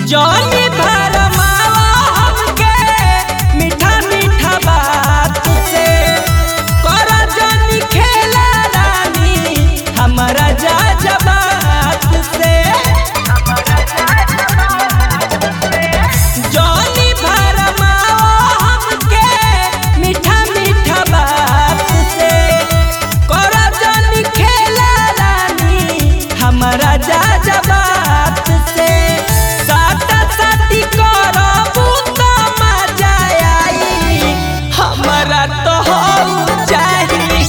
जौनी भरमावा हमके मीठा मीठा बात से कर जौनी खेला रानी हमारा जा जबात से जौनी भरमावा हमके मीठा मीठा बात से कर जौनी खेला रानी हमारा जा जबात से साटा साटी करबू त मजा आई हमारा तो हऊ चाही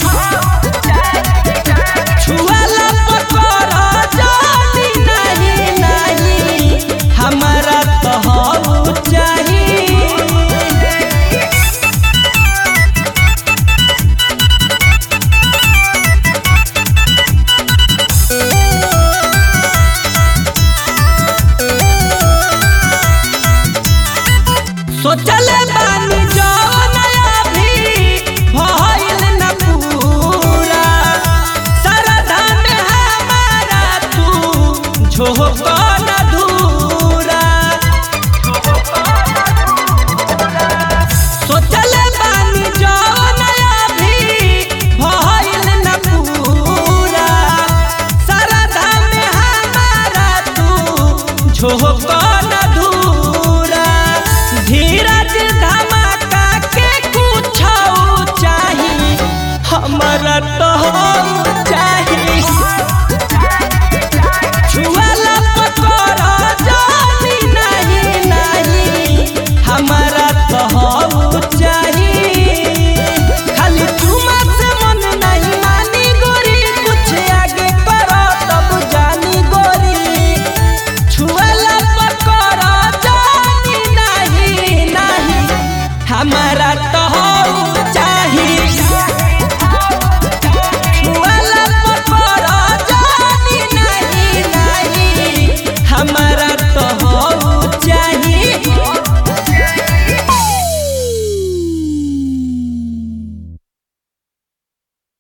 छुआला पकर जानी नहीं नहीं हमारा तो हऊ चाही सोचले बानी जवन अभी भइल न पूरा सरधा में हमारा तू झोंक न धूरा सोचले बानी जवन अभी भइल न पूरा सरधा में हमारा तू झोंक न धूरा धीरज धमाका के कुछ चाही हमारा तो चाही छुआला पकर जानी नहीं नहीं हमारा तो चाही खाली चुमा से मन नहीं मानी गोरी कुछ आगे करो तब जानी गोरी छुआला पकर जानी नहीं नहीं हमारा